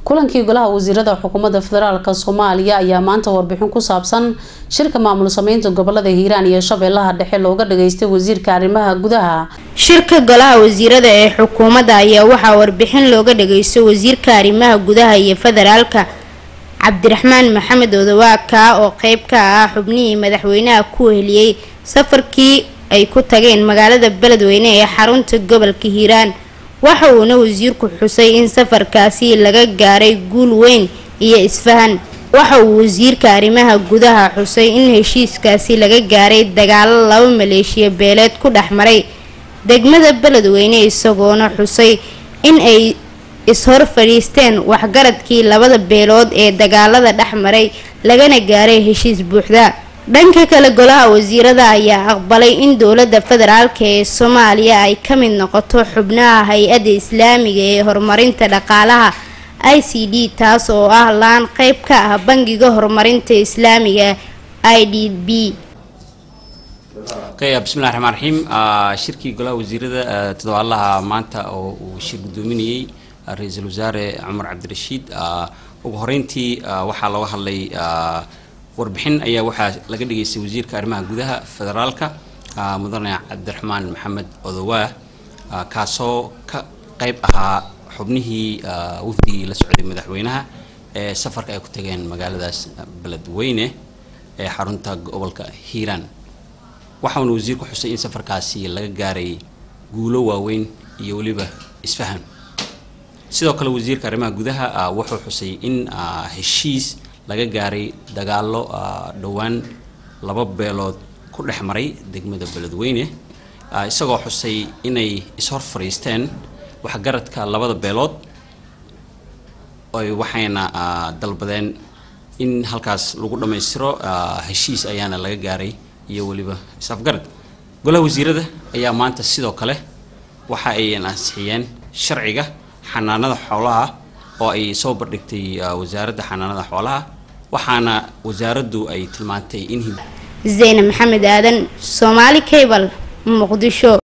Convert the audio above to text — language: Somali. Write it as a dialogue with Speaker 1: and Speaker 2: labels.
Speaker 1: kulankii golaha wasiirada xukuumadda federaalk soomaaliya ayaa maanta warbixin ku saabsan shirka maamul sameynta gobolada hiiraan iyo shabeellaha dhexe looga dhageystay wasiirka arrimaha gudaha
Speaker 2: shirka golaha wasiirada ee xukuumadda ayaa waxaa warbixin looga dhageystay wasiirka arrimaha gudaha iyo federaalka cabdiraxmaan maxamed odawaaka oo qeyb ka ah xubnihii madaxweynaha ku heliyey safarkii ay ku tageen magaalada beledweyne ee xarunta gobolka hiiraan waxa uuna wasiirku xusay in safarkaasi laga gaaray guul weyn iyo isfahan waxa uu wasiirka arrimaha gudaha xusay in heshiiskaasi laga gaaray dagaalo laba maleeshiya beeleed ku dhex maray degmada beledweyne isagoona xusay in ay is-hor fadhiisteen waxgaradkii labada beelood ee dagaalada dhex maray lagana gaaray heshiis buuxda dhanka kale golaha wasiirada ayaa aqbalay in dowladda federaalk ee soomaaliya ay ka mid noqoto xubnaha hay-adda islaamiga ee horumarinta dhaqaalaha i c d taas oo ah laan qeyb ka ah bangiga horumarinta islaamiga i d b
Speaker 3: bismillahi raxmaan raxiim shirkii golaha wasiirada toddobaadlaha maanta oo uu shir gudoominayey ra-iisul wasaare cumar cabdirashiid ugu horeyntii waxaa looga hadlay warbixin ayaa waxaa laga dhageystay wasiirka arrimaha gudaha federaalka mudane cabdiraxmaan maxamed odowaa kaasoo ka qeyb ahaa xubnihii wafdigii la socday madaxweynaha ee safarka ay ku tageen magaaladaas beledweyne ee xarunta gobolka hiiraan waxauna wasiirku xusay in safarkaasi laga gaaray guulo waaweyn iyo weliba isfahan sidoo kale wasiirka arrimaha gudaha wuxuu xusay in heshiis laga gaaray dagaalo dhowaan laba beelood ku dhex maray degmada beledweyne isagoo xusay inay is-hor fadhiisteen waxgaradka labada beelood oy waxayna dalbadeen in halkaas lagu dhammaystiro heshiis ayaana laga gaaray iyo weliba is-afgarad golaha wasiirada ayaa maanta sidoo kale waxa ay ansixiyeen sharciga xanaanada xoolaha oo ay soo bardhigtay wasaaradda xanaanada xoolaha waxaana wasaaraddu ay tilmaantay in
Speaker 2: zeyne maxamed aadan soomaali cable muqdisho